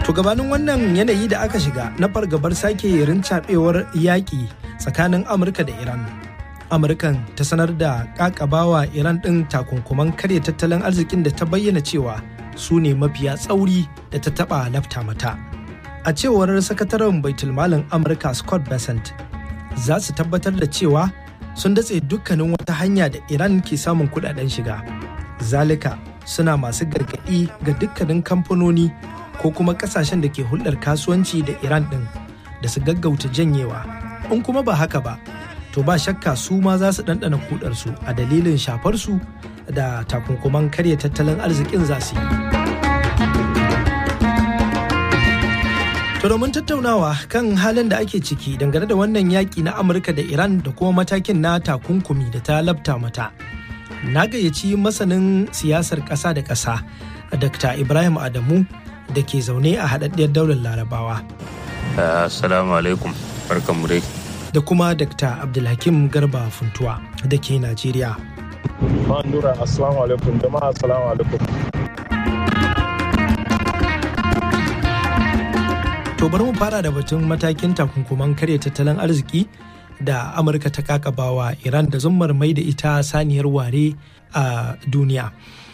To gabanin wannan yanayi da aka shiga na fargabar sake rincaɓewar yaƙi tsakanin Amurka da Iran. Amurkan ta sanar da ƙaƙabawa Iran ɗin takunkuman karya tattalin arzikin da ta bayyana cewa su ne mafiya tsauri da ta taɓa lafta mata. A cewar sakataren baitulmalin Amurka Scott Bessent, za su tabbatar da cewa sun datse dukkanin wata hanya da Iran ke samun kudaden shiga. Zalika suna masu gargaɗi ga dukkanin kamfanoni ko kuma kasashen da ke hulɗar kasuwanci da Iran ɗin da su gaggauta janyewa. In kuma ba haka ba, to ba shakka su ma za su ɗanɗana kudarsu a dalilin shafarsu da takunkuman karya tattalin arzikin za su yi. To domin tattaunawa kan halin da ake ciki dangane da wannan yaƙi na Amurka da Iran da kuma matakin na takunkumi da ta labta mata. Na gayyaci masanin siyasar ƙasa da ƙasa, Dr. Ibrahim Adamu da ke zaune a haɗaɗɗiyar daular Larabawa. Assalamu alaikum, barkanmu dai. Da kuma Dr. Abdulhakim Garba Funtuwa da ke Najeriya. Nura, assalamu alaikum, jama'a assalamu alaikum. To bari mu fara da batun matakin takunkuman karya tattalin arziki da Amurka ta kakabawa Iran da zummar mai da ita saniyar ware a duniya.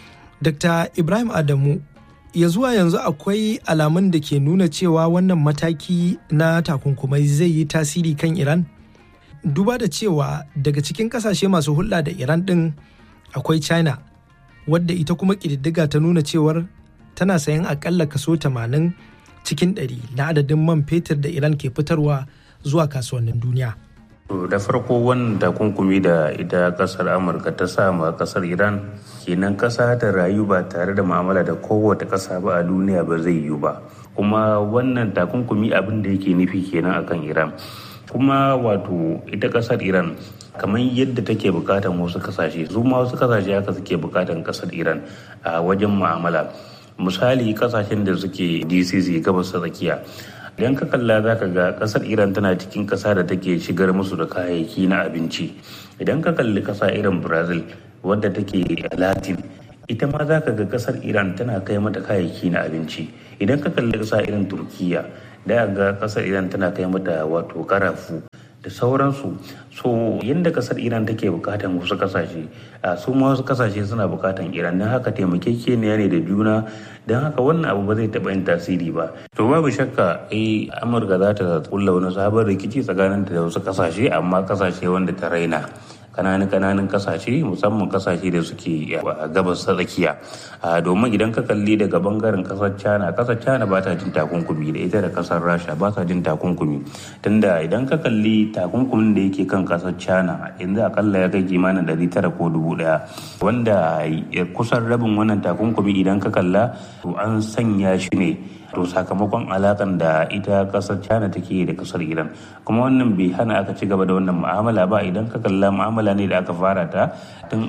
Dr. Ibrahim Adamu, ya zuwa yanzu akwai alamun da ke nuna cewa wannan mataki na takunkumai zai yi tasiri kan Iran? Duba da cewa daga cikin kasashe masu hulɗa da Iran ɗin akwai China, wadda ita kuma ƙididdiga ta nuna cewar tana sayan akalla kaso 80 cikin ɗari na adadin man fetur da Iran ke fitarwa zuwa kasuwannin duniya. da farko wannan takunkumi da ita kasar amurka ta sama kasar iran kenan kasa ta rayu ba tare da mu'amala da kowace kasa ba a duniya ba zai yiwu ba kuma wannan takunkumi abin da yake nufi kenan akan iran kuma wato ita kasar iran kamar yadda take bukatan wasu kasashe su ma wasu kasashe haka suke bukatan kasar iran a wajen mu'amala misali kasashen da suke dcc gabas ta tsakiya idan ka kalla za ka ga kasar iran tana cikin kasa da take shigar musu da kayayyaki na abinci idan ka kalli kasa irin brazil wadda take latin ita ma za ka ga kasar iran tana kai mata kayayyaki na abinci idan ka kalli kasa irin turkiya da ga kasar iran tana kai mata wato karafu da sauransu so yadda kasar iran take bukatan wasu kasashe a su ma wasu kasashe suna bukatan iran don haka taimakekeniya ne da juna don haka wannan abu ba zai taɓa yin tasiri ba to babu shakka eh amurka za ta kulla wani sabon rikici tsakaninta da wasu kasashe amma kasashe wanda ta raina kananan kananan kasashe musamman kasashe da suke a gabas ta tsakiya domin idan ka kalli daga bangaren kasar china kasar china ba ta jin takunkumi da ita da kasar rasha ba ta jin takunkumi tunda idan ka kalli takunkumin da yake kan kasar china yanzu akalla ya kai kimanin ɗari tara ko dubu ɗaya wanda kusan rabin wannan takunkumi idan ka kalla to an sanya shi ne to sakamakon alakan da ita kasar china take da kasar iran kuma wannan bai hana aka ci gaba da wannan mu'amala ba idan ka kalla mu'amala ne da aka fara ta tun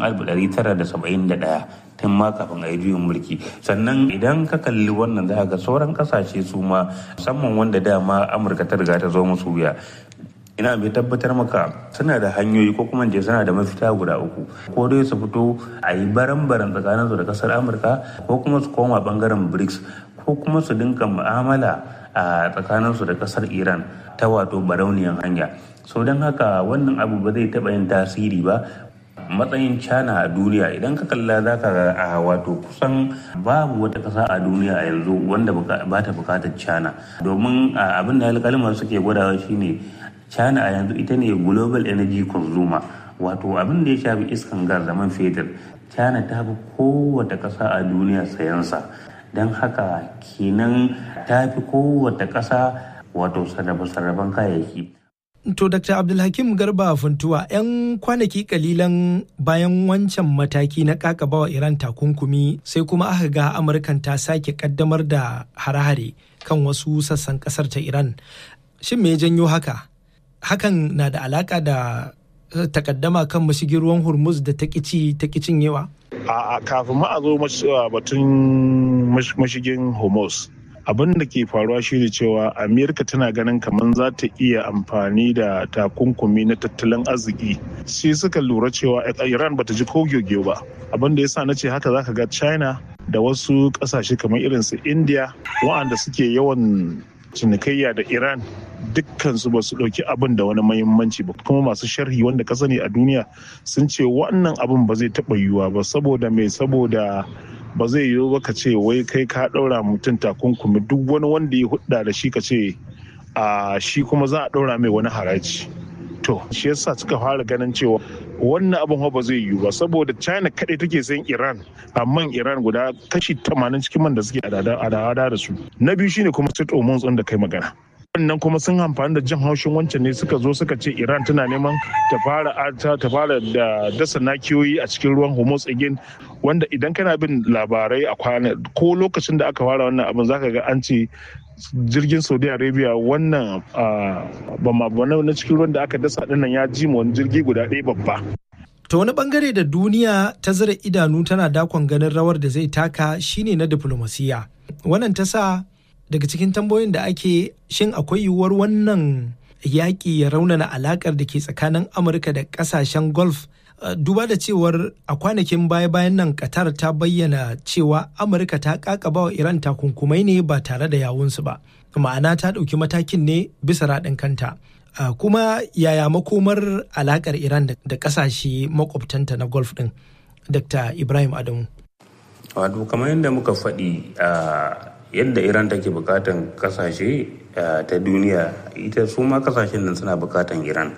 1971 tun ma kafin a yi juyin mulki sannan idan ka kalli wannan za ga sauran kasashe su ma musamman wanda dama amurka ta riga ta zo musu wuya ina mai tabbatar maka suna da hanyoyi ko kuma je suna da mafita guda uku ko dai su fito a yi baran-baran tsakanin su da kasar amurka ko kuma su koma bangaren brics ko kuma su dinka mu'amala a tsakanin su da kasar iran ta wato barauniyan hanya so don haka wannan abu ba zai taɓa yin tasiri ba matsayin china a duniya idan ka kalla za ka a wato kusan babu wata kasa a duniya a yanzu wanda ba ta bukatar china domin abin da alkalmar suke gwadawa shine china a yanzu ita ne global energy consumer wato abin da ya shafi iskan gas da man fetur china ta fi kowace kasa a duniya sayansa don haka kenan ta fi kowace kasa wato sarrafe-sarrafen kayayyaki To Dr. Abdulhakim Garba Funtuwa 'yan kwanaki kalilan bayan wancan mataki na kakabawa Iran takunkumi sai kuma aka ga Amurkan ta sake kaddamar da hare-hare kan wasu sassan kasar ta Iran. Shin me janyo haka? Hakan na da alaka da takaddama kan mashigin ruwan Hormuz da ta kici ta cinyewa? A kafin ma a zo batun mashigin Hormuz. abin da ke faruwa shine cewa amerika tana ganin kamar za ta iya amfani da takunkumi na tattalin arziki sai suka lura cewa iran bata ji kogyoge ba abin da yasa na ce haka zaka ga china da wasu kasashe kamar irin su india wa'anda suke yawan cinikayya da iran dukkansu ba su ɗauki abin da wani mahimmanci ba kuma masu sharhi wanda ka sani a duniya sun ce wannan abin ba zai taɓa yiwuwa ba saboda mai saboda ba zai yiwu ba ka ce wai kai ka ɗaura mutum takunkumi duk wani wanda ya hudda da shi ka ce a shi kuma za a ɗaura mai wani haraji to shi yasa suka fara ganin cewa wannan abin ba zai yiwu ba saboda china kaɗai take sayan iran amma iran guda kashi 80 cikin man da suke adada da su na biyu shine kuma state hormones da kai magana wannan kuma sun amfani da jin haushin wancan ne suka zo suka ce iran tana neman ta fara ta fara da dasa nakiyoyi a cikin ruwan hormones again wanda idan kana bin labarai a kwana ko lokacin da aka fara wannan abin zaka ga an ce jirgin saudi arabia wannan bama na cikin ruwan da aka dasa dinnan ya ji wani jirgi guda ɗaya babba ta wani bangare da duniya ta zira idanu tana dakon ganin rawar da zai taka shine na diplomasiya wannan ta sa daga cikin tambayoyin da ake shin akwai yiwuwar wannan yaƙi ya raunana alaƙar da ke tsakanin amurka da ƙasashen golf duba da cewar a kwanakin baya-bayan nan qatar ta bayyana cewa amurka ta kakaba wa iran takunkumai ne ba tare da yawunsu ba ma'ana ta ɗauki matakin ne bisa raɗin kanta kuma yaya makomar alaƙar iran da ƙasashe makwabtanta na golf ɗin dr ibrahim adamu wato kamar yadda muka faɗi yadda iran take bukatan kasashe ta duniya ita su ma kasashen nan suna bukatan iran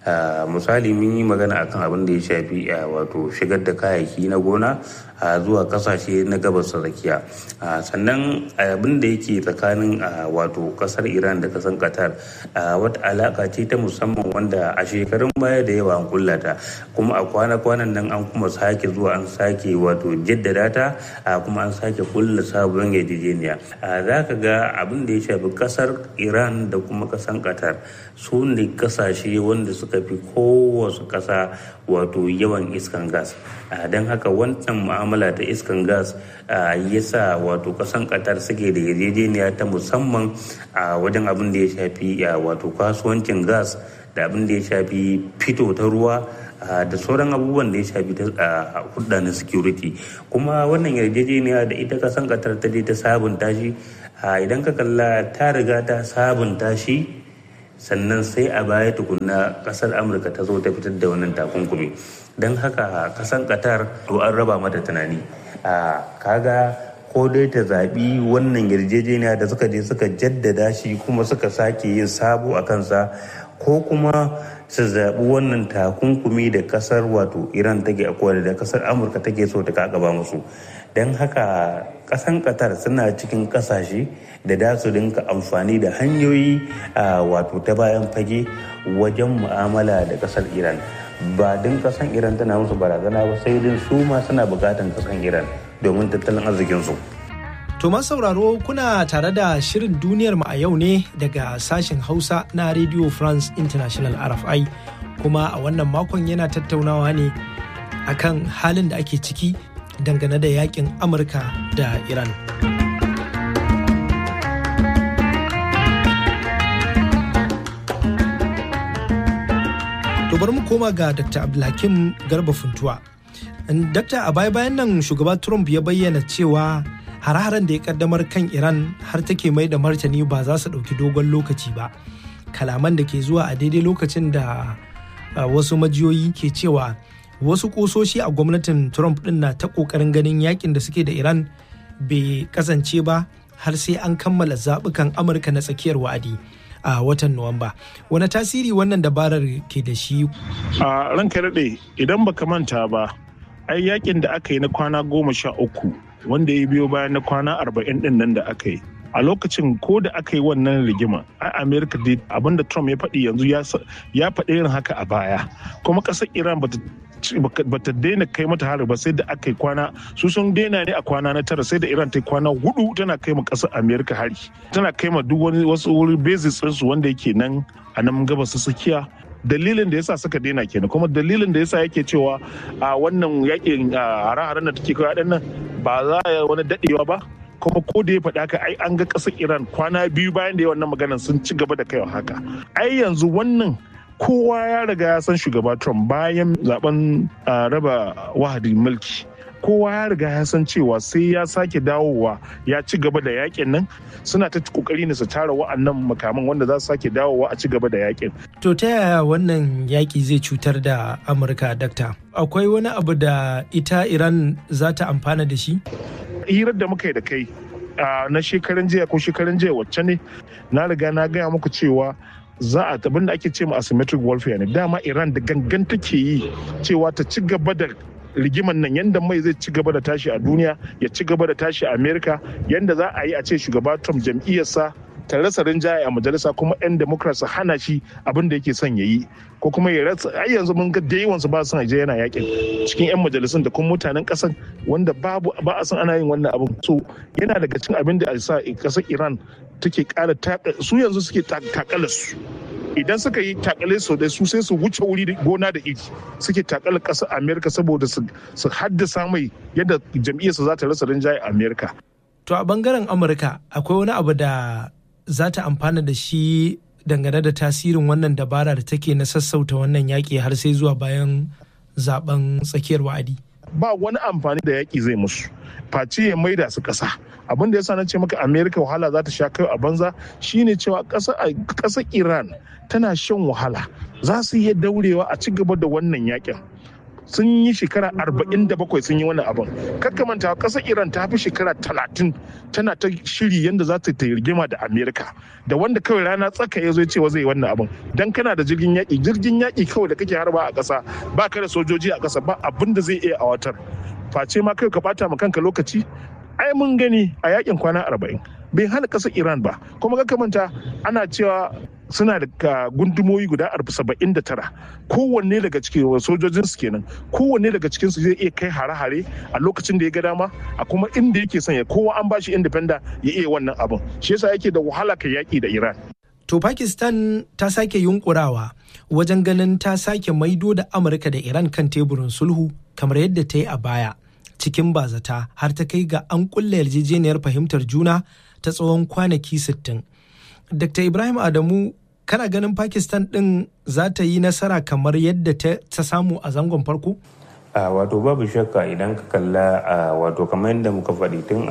misali mun yi magana akan abin da ya shafi wato shigar da kayayyaki na gona zuwa kasashe na gabas tsakiya sannan abin da yake tsakanin wato kasar iran da kasar qatar wata alaka ce ta musamman wanda a shekarun baya da yawa an kullata kuma a kwana-kwanan nan an kuma sake zuwa an sake wato jaddada ta kuma an sake kulla sabon yarjejeniya za ka ga abin da ya shafi kasar iran da kuma kasar qatar su ne kasashe wanda suka fi kowace kasa wato yawan iskan gas don haka wancan mu'amala ta iskan gas ya sa wato kasan qatar suke da yarjejeniya ta musamman a wajen abin da ya shafi wato kasuwancin gas da abin da ya shafi fito ta ruwa da sauran abubuwan da ya shafi hudda na security kuma wannan yarjejeniya da ita kasan qatar ta je ta sabunta shi idan ka kalla ta riga ta sabunta shi sannan sai a baya tukunna kasar amurka ta zo ta fitar da wannan takunkumi don haka kasan qatar to an raba mata tunani a kaga ko dai ta zaɓi wannan yarjejeniya da suka je suka jaddada shi kuma suka sake yin sabo a kansa ko kuma su zaɓi wannan takunkumi da kasar wato iran take akwai da kasar amurka take so ta kakaba musu don haka kasan qatar suna cikin kasashe da da su dinka amfani da hanyoyi a wato ta bayan fage wajen mu'amala da kasar iran ba din kasan iran tana musu barazana ba sai din su ma suna bukatan kasan iran domin tattalin arzikinsu. To sauraro kuna tare da shirin duniyar mu a yau ne daga sashen Hausa na Radio France International RFI kuma a wannan makon yana tattaunawa ne akan halin da ake ciki dangane da yakin Amurka da Iran. To bari mu koma ga Dr. Abdulhakim Garba Funtuwa. Dakta a baya-bayan nan shugaba Trump ya bayyana cewa hare-haren da ya kaddamar kan Iran har take mai da martani ba za su ɗauki dogon lokaci ba. Kalaman da ke zuwa a daidai lokacin da wasu majiyoyi ke cewa wasu kusoshi a gwamnatin Trump ɗin na ta ƙoƙarin ganin yakin da suke da Iran bai kasance ba har sai an kammala zaɓukan Amurka na tsakiyar wa'adi. a watan Nuwamba. Wani tasiri wannan dabarar ke da shi? A ranka daɗe idan baka manta ba, ai yakin da aka yi na kwana goma sha uku wanda ya biyo bayan na kwana arba'in ɗin nan da aka yi. A lokacin ko da aka yi wannan rigima, a Amerika dai abinda Trump ya faɗi yanzu ya faɗi irin haka a baya. Kuma ƙasar Iran bata bata daina kai mata hari ba sai da aka yi kwana su sun daina ne a kwana na tara sai da iran ta kwana hudu tana kai ma kasar america hari tana kai ma duk wani wasu wuri basis su wanda yake nan a nan gabas tsakiya dalilin da yasa suka daina kenan kuma dalilin da yasa yake cewa a wannan yakin hare-haren da take kai nan ba za a wani dadewa ba kuma ko da ya faɗa haka ai an ga ƙasar iran kwana biyu bayan da ya wannan maganar sun ci gaba da kaiwa haka ai yanzu wannan kowa ya riga ya san shugaba trump bayan zaben raba wahadin mulki kowa ya riga ya san cewa sai ya sake dawowa ya ci gaba da yakin nan suna ta kokari ne su tara wa'annan makaman wanda za su sake dawowa a ci gaba da yakin. To ta yaya wannan yaki zai cutar da Amurka dakta? Akwai wani abu da ita Iran za ta amfana da shi? Hirar da muka yi da kai na shekaran jiya ko shekaran jiya wacce ne na riga na gaya muku cewa za a abin da ake ce ma asymmetric warfare ne dama Iran da gangan take yi cewa ta ci gaba da rigiman nan yadda mai zai ci gaba da tashi a duniya ya ci gaba da tashi a amerika yadda za a yi a ce shugaba trump jam'iyyarsa ta rasa rinjaye a majalisa kuma 'yan democrat su hana shi abin da yake son ya yi ko kuma ya rasa ai yanzu mun ga da yawansu ba son je yana yakin cikin 'yan majalisun da kuma mutanen kasan wanda babu ba a san ana yin wannan abin so yana daga cikin abin da a sa kasar iran take kara su yanzu suke takalar su idan suka yi takale sau da su sai su wuce wuri gona da iri suke takala ƙasar amerika saboda su haddasa mai yadda jam'iyyarsa za ta rasa rinjaye a amerika to a bangaren amurka akwai wani abu da za ta amfana da shi dangane da tasirin wannan dabara da take na sassauta wannan yaƙi har sai zuwa bayan zaben tsakiyar wa'adi ba wani amfani da yaƙi zai musu face ya maida su ƙasa abin da yasa na ce maka amerika wahala za ta sha kai a banza shine cewa ƙasar iran tana shan wahala za su iya daurewa a ci gaba da wannan yakin sun yi shekara 47 sun yi wannan abin manta ƙasar iran ta fi shekara 30 tana ta shiri yadda za ta rigima da amerika da wanda kawai rana tsaka ya zo cewa zai wannan abin dan kana da jirgin yaƙi jirgin yaƙi kawai da kake harba a ƙasa ba ka da sojoji a ƙasa ba abin da zai iya a watar face ma kai ka bata ma kanka lokaci ai mun gani a yakin kwana arba'in bai hana ƙasar iran ba kuma ga manta ana cewa suna da gundumoyi guda saba'in da tara kowanne daga cikin sojojin su kenan kowanne daga cikin su zai iya kai hare-hare a lokacin da ya ga dama a kuma inda yake son ya kowa an bashi independa ya iya wannan abin shi yasa yake da wahala kai yaki da iran to pakistan ta sake yunkurawa wajen ganin ta sake maido da amurka da iran kan teburin sulhu kamar yadda ta yi a baya cikin bazata har ta kai ga an kulle yarjejeniyar fahimtar juna ta tsawon kwanaki 60 dr ibrahim adamu kana ganin pakistan din za ta yi nasara kamar yadda ta samu a zangon farko a wato babu shakka idan ka kalla a wato kamar yadda muka faɗi tun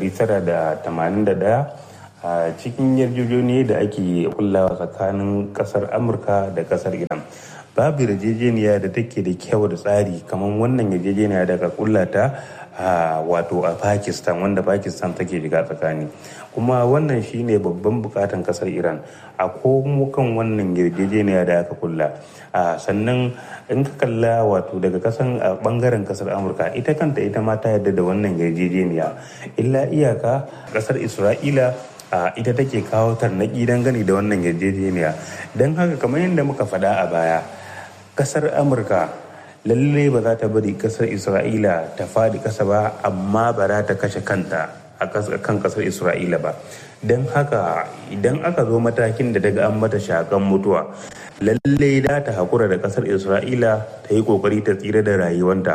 1981 a cikin yarjejeniya da ake kullawa tsakanin kasar amurka da kasar iran babu yarjejeniya da take da kyau da tsari kamar wannan yarjejeniya da ka kullata a wato a pakistan wanda pakistan take shiga tsakani kuma wannan shine babban bukatan kasar iran a komo kan wannan yarjejeniya da aka kulla sannan in ka kalla wato daga kasan a bangaren kasar amurka ita kanta ita ma ta yarda da wannan yarjejeniya illa iyaka kasar isra'ila ita take kawo tarnaki dangane da wannan yarjejeniya don haka kamar yadda muka faɗa a baya kasar amurka lalle ba za ta bari kasar isra'ila ta faɗi ƙasa ba amma ba za ta kashe kanta a kan kasar isra'ila ba don haka idan aka zo matakin da daga an mata shakan mutuwa lalle da ta haƙura da kasar isra'ila ta yi ƙoƙari ta tsira da rayuwanta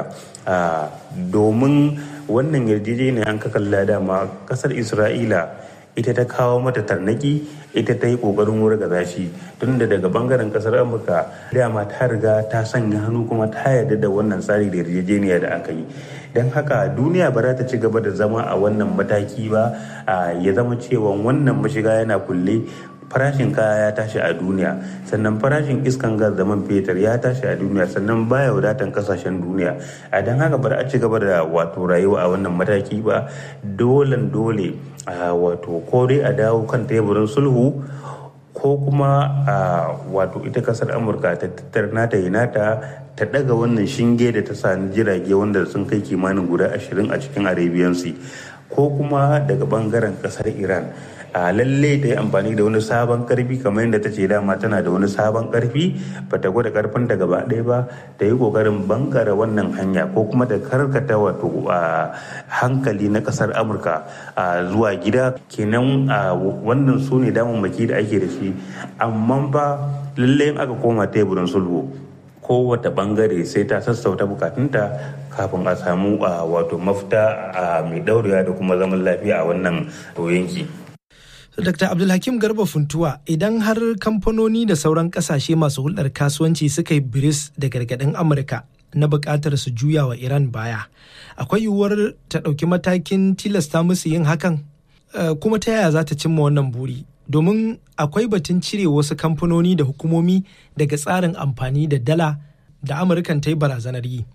domin wannan yarjejeniya an ka kalla dama kasar isra'ila ita ta kawo mata tarnaki ita ta yi kokarin wurga shi tunda daga bangaren kasar amurka dama ta riga ta sanya hannu kuma ta yarda da wannan tsari da yarjejeniya da aka yi don haka duniya ba za ta ci gaba da zama a wannan mataki ba ya zama cewa wannan mashiga yana kulle farashin kaya ya tashi a duniya sannan farashin iskan gas da man fetur ya tashi a duniya sannan baya wadatan kasashen duniya a don haka ba a ci gaba da wato rayuwa a wannan mataki ba dolen dole wato ko dai a dawo kan teburin sulhu ko kuma wato ita kasar amurka ta tattar nata yi nata ta daga wannan shinge da ta sani jirage wanda sun kai kimanin guda ashirin a cikin arabian sea ko kuma daga bangaren kasar iran a lalle ta yi amfani da wani sabon karfi kamar yadda ta ce dama tana da wani sabon karfi ba ta gwada karfin ta gaba ɗaya ba ta yi kokarin bangare wannan hanya ko kuma ta karkata wato hankali na kasar amurka zuwa gida kenan wannan su ne damammaki da ake da shi amma ba lalle aka koma teburin sulhu kowace bangare sai ta sassauta bukatunta kafin a samu wato mafita mai daurewa da kuma zaman lafiya a wannan yanki. Dr. Abdulhakim Garba Funtuwa idan har kamfanoni da sauran kasashe masu hulɗar kasuwanci suka yi biris da gargaɗin Amurka na buƙatar su juya wa iran baya akwai yiwuwar ta ɗauki matakin tilasta musu yin hakan kuma ta yaya za ta cimma wannan buri domin akwai batun cire wasu kamfanoni da hukumomi daga tsarin amfani da dala da amurkan ta yi barazanar yi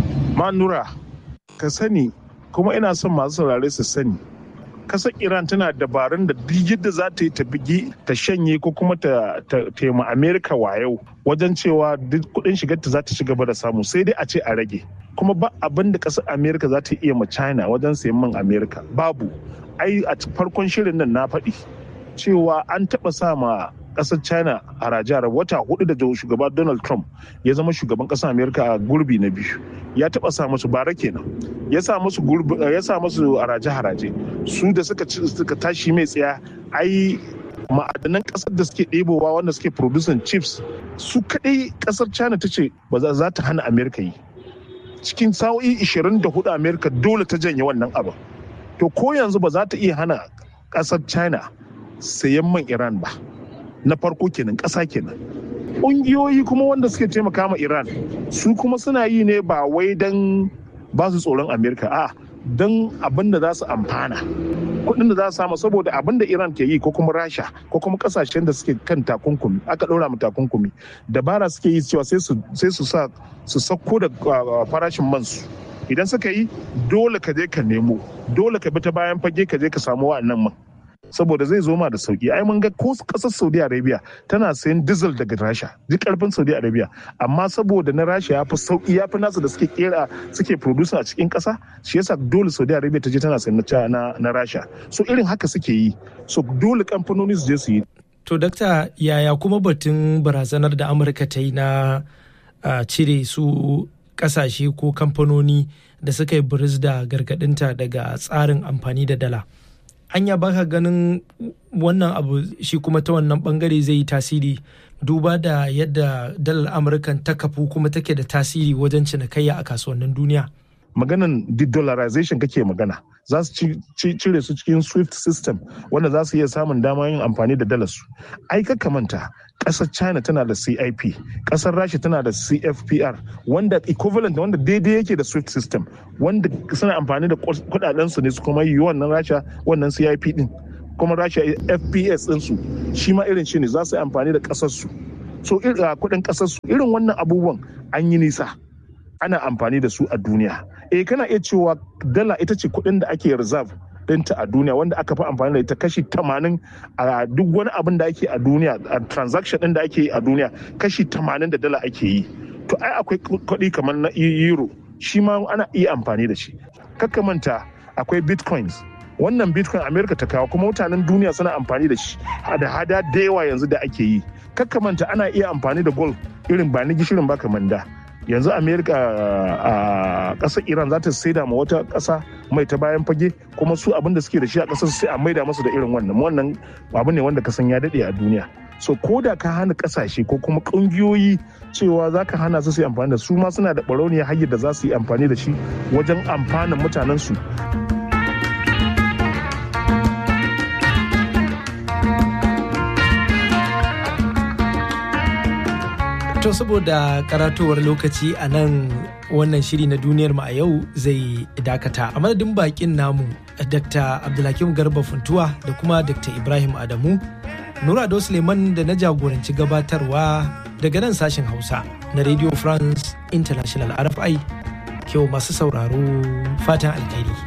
manura ka sani kuma ina son masu saurare su sani kasar iran tana dabarun da duk yadda za ta yi ta bigi ta shanye ko kuma ta taima amerika wayau wajen cewa duk kudin shigarta za ta ci gaba da samu sai dai a ce a rage kuma ba abin da kasar amerika za ta iya ma china wajen sayan man amerika babu ai a farkon shirin nan na faɗi cewa an taɓa sa ma kasar china a rajar wata hudu da shugaba donald trump ya zama shugaban kasar amerika a gurbi na biyu ya taba sa musu bara kenan ya sa musu ya sa musu haraje haraje su da suka suka tashi mai tsaya ai ma'adanan kasar da suke ɗebowa wanda suke producing chips su kadai kasar china ta ce ba za ta hana amerika yi cikin sa'o'i 24 amerika dole ta janye wannan abin to ko yanzu ba za ta iya hana kasar china sayan man iran ba na farko kenan ƙasa kenan ƙungiyoyi kuma wanda suke taimaka ma iran su kuma suna yi ne ba wai don ba su tsoron amerika a don abin da za su amfana kuɗin da za su samu saboda abin da iran ke yi ko kuma rasha ko kuma ƙasashen da suke kan takunkumi aka ɗora mu takunkumi dabara suke yi cewa sai su sa su sauko da farashin mansu idan suka yi dole ka je ka nemo dole ka bi ta bayan fage ka je ka samu wa'annan man saboda zai zo ma da sauki ai mun ga ko kasar saudi arabia tana sayan diesel daga rasha duk karfin saudi arabia amma saboda na rasha ya fi sauki ya fi nasu da suke kera suke producer a cikin kasa shi yasa dole saudi arabia ta je tana sayan na, na rasha so irin haka suke yi so dole kamfanoni su je su yi to dakta yaya kuma batun barazanar da amurka ta yi na cire su kasashe ko kamfanoni da suka yi biris da gargadinta daga tsarin amfani da dala anya baka ganin wannan abu shi kuma ta wannan bangare zai yi tasiri duba da yadda dalar amurkan ta kafu kuma take da tasiri wajen cinikayya a kasuwannin duniya maganan de-dollarization kake magana za su cire su cikin swift system wanda za su iya samun dama yin amfani da dalar su ai ka manta kasar china tana da cip kasar rasha tana da cfpr wanda equivalent wanda daidai yake da swift system wanda suna amfani da kudaden su ne su kuma yi wannan rasha wannan cip din kuma rasha fps din su shi ma irin shi ne za su yi amfani da kasar su so kudin kasar su irin wannan abubuwan an yi nisa ana amfani da su a duniya eh kana iya cewa dala ita ce kudin da ake reserve dinta a duniya wanda aka fi amfani da ita kashi 80 a duk wani abin da ake a duniya a transaction din da ake yi a duniya kashi 80 da dala ake yi to ai akwai kuɗi kamar na euro shi ma ana iya amfani da shi manta akwai bitcoins wannan bitcoin america ta kawo kuma mutanen duniya suna amfani da shi da hada da yawa yanzu da ake yi manta ana iya amfani da gold irin ba ni gishirin ba kamar da yanzu america a ƙasar iran za ta saida ma wata ƙasa mai ta bayan fage kuma su abin da suke da shi a ƙasar sai a maida masu da irin wannan wannan abu ne wanda kasan ya daɗe a duniya so ko da ka hana ƙasashe ko kuma ƙungiyoyi cewa za ka hana su su yi amfani da su ma suna da ɓarauniya hanyar da za su yi amfani da shi wajen amfanin mutanen su To saboda karatowar lokaci a nan wannan shiri na duniyar mu a yau zai dakata a madadin bakin namu Dr. Abdulhakim Garba Funtuwa da kuma Dr. Ibrahim Adamu Nura Ado Suleiman da na jagoranci gabatarwa daga nan sashen Hausa na Radio France International RFI kyau masu sauraro fatan alheri.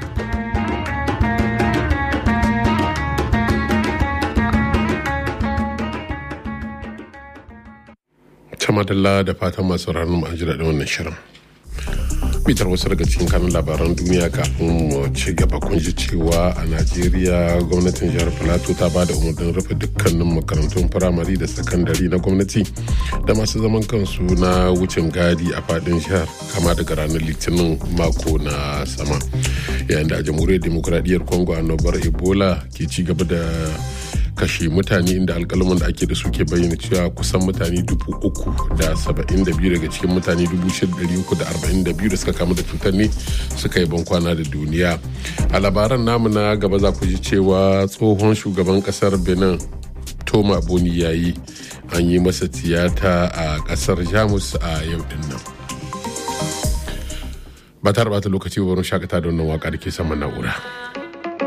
ta madalla da fatan masu ranar an ji daɗin wannan shirin bitar wasu daga cikin kanun labaran duniya kafin mu ci gaba kun ji cewa a najeriya gwamnatin jihar filato ta ba da umarnin rufe dukkanin makarantun firamare da sakandare na gwamnati da masu zaman kansu na wucin gadi a fadin jihar kama daga ranar litinin mako na sama yayin da a jamhuriyar demokuraɗiyyar congo annobar ebola ke ci gaba da kashe mutane inda alkalman da ake da su ke bayyana cewa kusan mutane dubu uku da saba'in da biyu daga cikin mutane dubu shida dari uku da arba'in da biyu da suka kamu da cutar ne suka yi bankwana da duniya a labaran namu na gaba za ku ji cewa tsohon shugaban kasar benin toma boni ya yi an yi masa tiyata a kasar jamus a yau din nan ba ta bata lokaci ba shakata da wannan waka da ke saman na'ura.